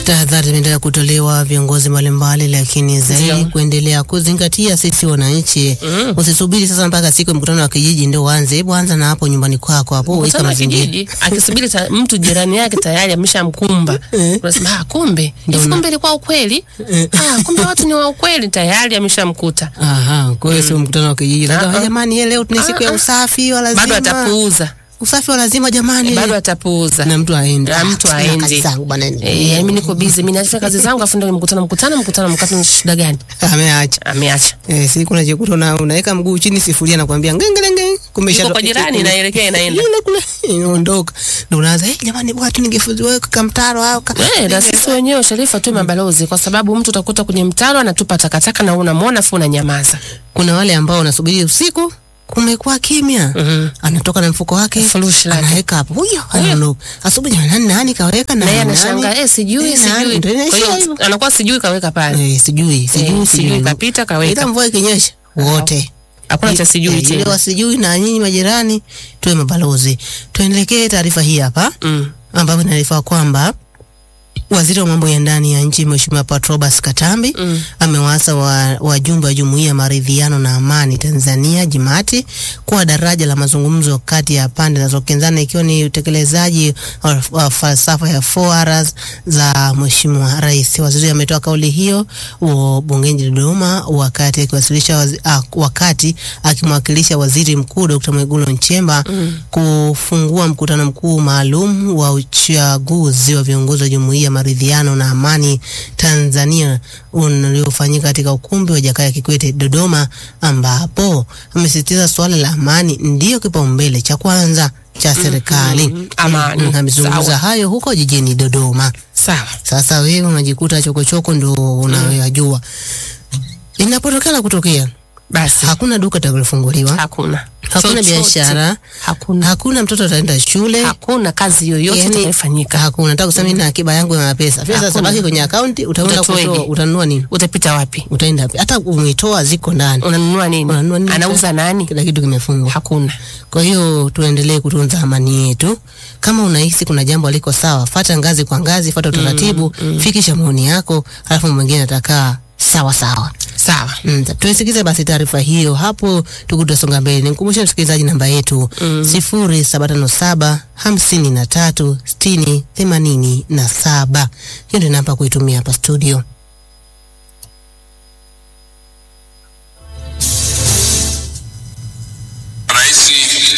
Tahadhari zimeendelea kutolewa viongozi mbalimbali, lakini zaidi Ndio. kuendelea kuzingatia sisi wananchi. Mm. Usisubiri sasa mpaka siku ya mkutano wa kijiji ndio uanze. Hebu anza na hapo nyumbani kwako hapo, weka Mkutano wa mazingira. kijiji akisubiri ta, mtu jirani yake tayari ameshamkumba. Eh. Unasema ah, kumbe Ndio hivi na- kumbe ilikuwa ukweli. Eh. Ah, kumbe watu ni wa ukweli tayari ameshamkuta. Aha, kwa hiyo sio mkutano wa kijiji. Sasa Ah, ah. jamani, yeye leo tuna siku ya Ah, ah. usafi wa lazima. Bado atapuuza. Usafi wa lazima jamani. Bado atapuuza. na mtu aende. Na mtu Ah, aende. kazi zangu bwana. Eh, mimi niko busy, mimi nafanya kazi zangu afu ndio mkutano mkutano mkutano mkutano shida gani? Ameacha. Ameacha. Eh, siku unajikuta una unaweka mguu chini sifuria na kuambia ngengelenge kumbe Yuko isha- kwa jirani inaelekea inaenda. Yule kule inaondoka. Ndio unaanza, "Eh, jamani bwana tu ningefuziwa kwa mtaro au ka." Eh, na sisi wenyewe Sharifa tu mabalozi kwa sababu mtu utakuta kwenye mtaro anatupa takataka na unamwona afu unanyamaza. Kuna wale ambao wanasubiri usiku kumekuwa kimya. Mhm. Anatoka na mfuko wake, Furushi lake. anaweka hapo. Huyo anaondoka. Asubuhi nani nani kaweka na Na yeye nani? anashangaa, eh, sijui Eh, nani? sijui. Ndio Kwa inaishia hiyo hivyo. anakuwa sijui kaweka pale. Eh, sijui, sijui, Eh, sijui. sijui kapita kaweka. Ila mvua ikinyesha wote. Hakuna cha sijui Eh, yule tena. wasijui na nyinyi majirani tuwe mabalozi. Tuendelekee taarifa hii hapa Mm. ambapo inaarifa kwamba Waziri wa mambo ya ndani ya nchi Mheshimiwa Patrobas Katambi Mm. amewaasa wa- wajumbe wa Jumuiya ya Maridhiano na Amani Tanzania JIMATI kuwa daraja la mazungumzo kati ya pande zinazokinzana ikiwa ni utekelezaji wa, wa falsafa ya 4Rs za Mheshimiwa Rais. Waziri ametoa kauli hiyo wa bungeni Dodoma wakati akiwasilisha wazi, ah, wakati akimwakilisha Waziri Mkuu Dr. Mwigulu Nchemba kufungua mkutano mkuu maalum wa uchaguzi wa viongozi wa Jumuiya ya Maridhiano na Amani Tanzania uliofanyika katika ukumbi wa Jakaya Kikwete Dodoma, ambapo amesisitiza suala la amani ndiyo kipaumbele cha kwanza cha serikali. mm, amani. Mm, Amezungumza Sawa. hayo huko jijini Dodoma. Sawa. Sasa wewe unajikuta chokochoko ndo unayoyajua. Inapotokea kutokea, Basi hakuna duka litakalofunguliwa, hakuna. hakuna Chochote. biashara, Hakuna. hakuna mtoto ataenda shule, Hakuna kazi yoyote Yani, itakayofanyika. hakuna. Nataka kusema mimi na akiba yangu ya pesa, pesa Hakuna. sabaki kwenye akaunti, utaenda Utatoaje? kutoa, utanunua nini? Utapita wapi? Utaenda wapi? Hata umetoa ziko ndani, Unanunua nini? Unanunua nini? Anauza nani? kila kitu kimefungwa. Hakuna. Kwa hiyo tuendelee kutunza amani yetu. Kama unahisi kuna jambo aliko sawa, fata ngazi kwa ngazi, fata utaratibu, fikisha maoni yako, halafu mwingine atakaa sawa sawa. Sawa. Mm, tuisikize basi taarifa hiyo hapo, tukutasonga mbele. Nimkumbushe msikilizaji namba yetu sifuri saba tano saba hamsini na tatu sitini themanini na saba. Hiyo ndio namba kuitumia hapa studio. Rais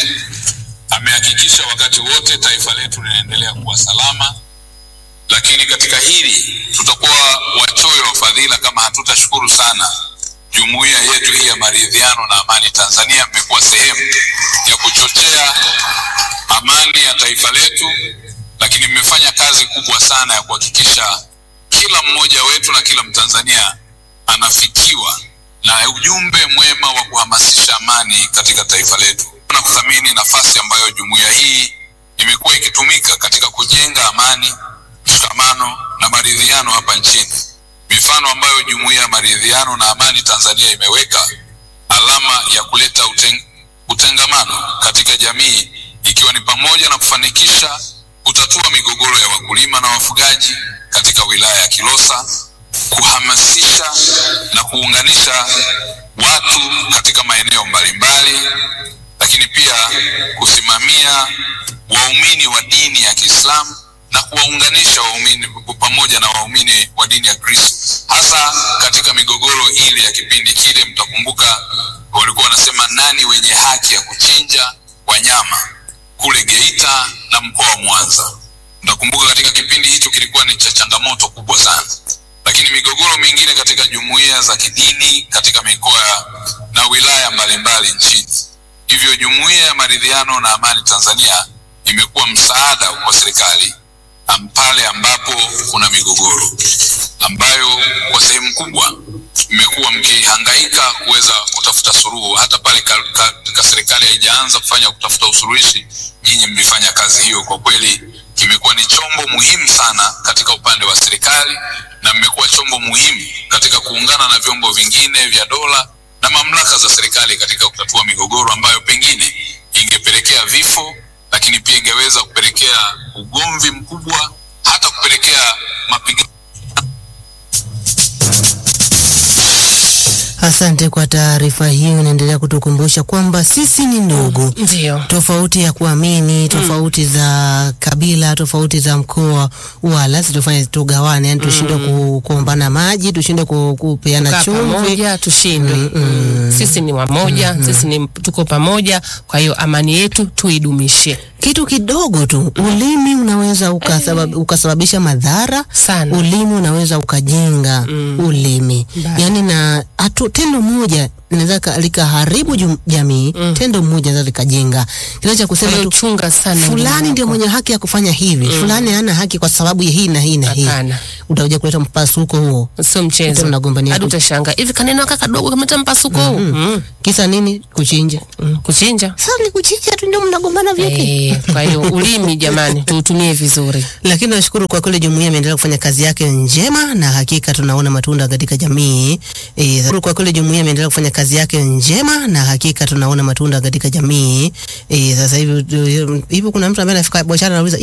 amehakikisha wakati wote taifa letu linaendelea kuwa salama, lakini katika hili tutakuwa wachoyo wa fadhila kama hatutashukuru sana jumuiya yetu hii ya maridhiano na amani Tanzania. Mmekuwa sehemu ya kuchochea amani ya taifa letu, lakini mmefanya kazi kubwa sana ya kuhakikisha kila mmoja wetu na kila Mtanzania anafikiwa na ujumbe mwema wa kuhamasisha amani katika taifa letu na kuthamini nafasi ambayo jumuiya hii imekuwa ikitumika katika kujenga amani, mshikamano na maridhiano hapa nchini. Mifano ambayo jumuiya ya maridhiano na amani Tanzania imeweka alama ya kuleta uteng utengamano katika jamii ikiwa ni pamoja na kufanikisha kutatua migogoro ya wakulima na wafugaji katika wilaya ya Kilosa, kuhamasisha na kuunganisha watu katika maeneo mbalimbali, lakini pia kusimamia waumini wa dini ya Kiislamu na kuwaunganisha waumini pamoja na waumini wa dini ya Kristo, hasa katika migogoro ile ya kipindi kile. Mtakumbuka walikuwa wanasema nani wenye haki ya kuchinja wanyama kule Geita na mkoa wa Mwanza. Mtakumbuka katika kipindi hicho kilikuwa ni cha changamoto kubwa sana, lakini migogoro mingine katika jumuiya za kidini katika mikoa na wilaya mbalimbali nchini. Hivyo jumuiya ya maridhiano na amani Tanzania imekuwa msaada kwa serikali am- pale ambapo kuna migogoro ambayo kwa sehemu kubwa mmekuwa mkihangaika kuweza kutafuta suluhu, hata pale ka, ka, ka serikali haijaanza kufanya kutafuta usuluhishi, nyinyi mlifanya kazi hiyo. Kwa kweli kimekuwa ni chombo muhimu sana katika upande wa serikali na mmekuwa chombo muhimu katika kuungana na vyombo vingine vya dola na mamlaka za serikali katika kutatua migogoro ambayo pengine ingepelekea vifo, lakini pia ingeweza kupelekea ugomvi mkubwa, hata kupelekea mapigano Asante kwa taarifa hiyo, inaendelea kutukumbusha kwamba sisi ni ndugu. Ndio. tofauti ya kuamini, tofauti za kabila, tofauti za mkoa, wala situfanye tugawane, yani tushinde ku, kuombana maji, tushinde ku, kupeana Tukaa chumvi. pamoja tushindwe. Mm. Sisi ni wamoja, sisi ni tuko pamoja, kwa hiyo amani yetu tuidumishe Kitu kidogo tu, ulimi unaweza ukasabab, ukasababisha madhara sana. ulimi unaweza ukajenga ulimi Mbaya. yani, na atu, tendo moja linaweza ka- likaharibu jum- jamii tendo moja linaweza likajenga. Kile cha Kwa kusema hiyo tu chunga sana fulani ulimi ndio wako. mwenye haki ya kufanya hivi, fulani hana haki kwa sababu ya hii na hii na hii, Hapana. utakuja kuleta mpasuko huo. Sio mchezo. Tena mnagombania Hadi ku- utashangaa hivi kaneno kaka kadogo kameta mpasuko huu. Mm. Kisa nini? Kuchinja. Mm. Kuchinja. Sasa ni kuchinja tu ndio mnagombana vipi? Eh, kwa hiyo ulimi jamani tuutumie vizuri. Lakini nashukuru kwa kweli jumuiya imeendelea kufanya kazi yake njema na hakika tunaona matunda katika jamii. E, nashukuru kwa kweli jumuiya imeendelea kufanya kazi yake njema na hakika tunaona matunda katika jamii. E, sasa hivi hivi kuna mtu ambaye anafika biashara anauliza